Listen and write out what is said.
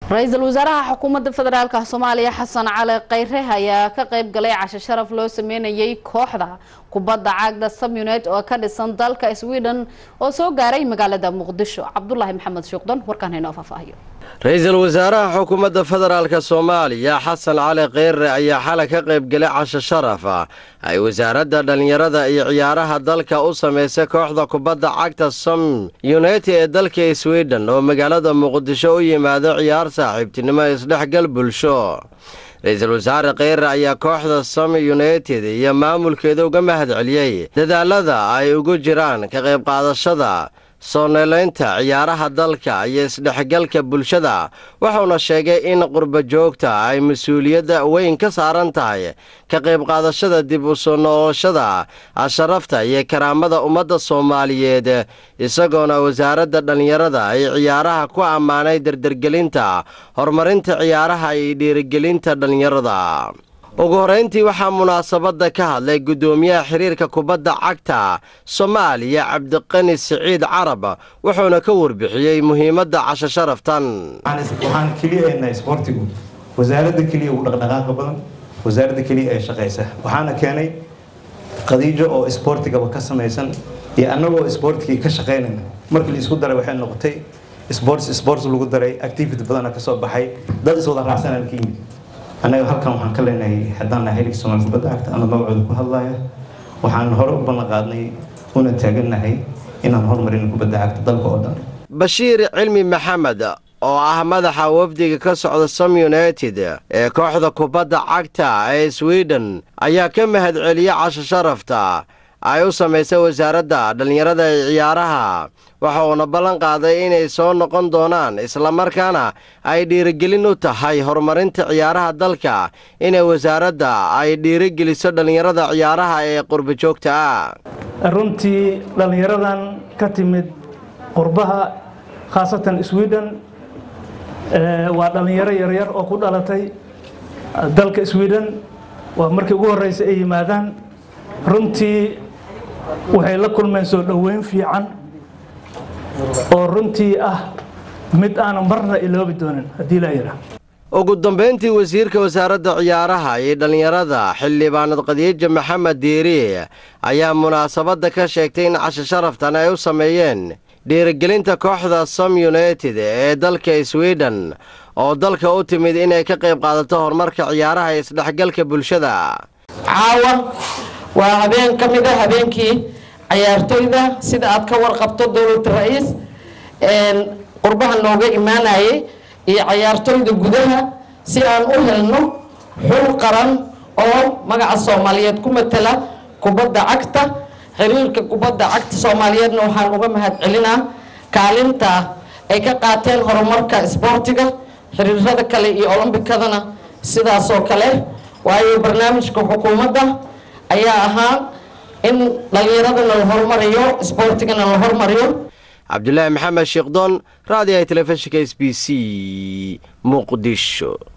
ra-iisul wasaaraha xukuumadda federaalka soomaaliya xasan cali khayre ayaa ka qayb galay casho sharaf loo sameynayay kooxda kubadda cagda samunet oo ka dhisan dalka sweden oo soo gaaray magaalada muqdisho cabdulaahi maxamed shuuqdan warkaan haynoo faahfaahiyo ra-iisul wasaaraha xukuumadda federaalka soomaaliya xasan cali kheyre ayaa xalay ka qayb galay casho sharaf ay wasaaradda dhallinyarada iyo ciyaaraha dalka u samaysay kooxda kubadda cagta som united ee dalka sweden oo magaalada muqdisho u yimaado ciyaar saaxiibtinimo isdhexgal bulsho ra-iisul wasaare kheyre ayaa kooxda som united iyo maamulkeeda uga mahad celiyey dadaalada ay ugu jiraan ka qayb qaadashada sooneelaynta ciyaaraha dalka iyo isdhexgalka bulshada wuxuuna sheegay in qurba joogta ay mas-uuliyadda weyn ka saaran tahay ka qayb qaadashada dib u soo noolashada asharafta iyo karaamada ummadda soomaaliyeed isagoona wasaaradda dhallinyarada ay ciyaaraha ku ammaanay dardergelinta horumarinta ciyaaraha iyo dhiirigelinta dhallinyarada ugu horrayntii waxaa munaasabadda ka hadlay guddoomiyaha xiriirka kubadda cagta soomaaliya cabdiqani siciid carab wuxuuna ka warbixiyey muhiimadda casho sharaftan waxaan keliyahaynaa isboortigu wasaaradda keliya ugu dhaqdhaqaaqa badan wasaaradda keliya ee shaqaysa waxaana keenay qadiijo oo isboortigaba ka samaysan iyo annagoo isboortigii ka shaqaynayna markii la isku daray waxay noqotay sports sports lagu daray activity badana ka soo baxay dad iswada raacsanaan ka yimid annaga halkan waxaan ka leenahay haddaan nahay xilka soomaali kubadda cagta ama magacooda ku hadlaya waxaan hore u ballan qaadnay una taagannahay inaan horumarino kubadda cagta dalka oo dhan bashiir cilmi maxamed oo ah madaxa wafdiga ka socda som united ee kooxda kubadda cagta ee sweden ayaa ka mahad celiya casho sharafta ay u samaysay wasaaradda dhallinyarada ee ciyaaraha waxa uuna ballan qaaday inay soo noqon doonaan islamarkaana ay dhiirigelin u tahay horumarinta ciyaaraha dalka inay wasaaradda ay dhiirigeliso dhallinyarada ciyaaraha ee qurba joogta ah runtii dhallinyaradan ka timid qurbaha khaasatan sweden waa dhallinyaro yaryar oo ku dhalatay dalka sweden waa markii ugu horreysa ay yimaadaan runtii waxay la kulmeen soo dhoweyn fiican oo runtii ah mid aanu marna iloobi doonin haddii la yidhaah ugu dambayntii wasiirka wasaaradda ciyaaraha iyo dhallinyarada xildhibaanad khadiija maxamed diiri ayaa munaasabadda ka sheegtay in casho sharaftan ay u sameeyeen dhiirigelinta kooxda som united ee dalka sweden oo dalka u timid inay ka qayb qaadato horumarka ciyaaraha ee isdhexgalka bulshada caawa waa habeen ka mid a habeenkii cayaartoyda sida aad ka warqabto dowlad ra-iis qurbaha nooga imaanayay iyo cayaartoyda gudaha si aan u helno xul qaran oo magaca soomaaliyeed ku matala kubadda cagta xiriirka kubadda cagta soomaaliyeedna waxaan uga mahad celinaa kaalinta ay ka qaateen horumarka isboortiga xiriirada kale iyo olombikadana sidaasoo kale waayo barnaamijka xukuumadda ayaa ahaa in dhallinyaradana la horumariyo isboortigana la horumariyo cabdulaahi maxamed sheekdoon raadiyaha telefishinka s b c muqdisho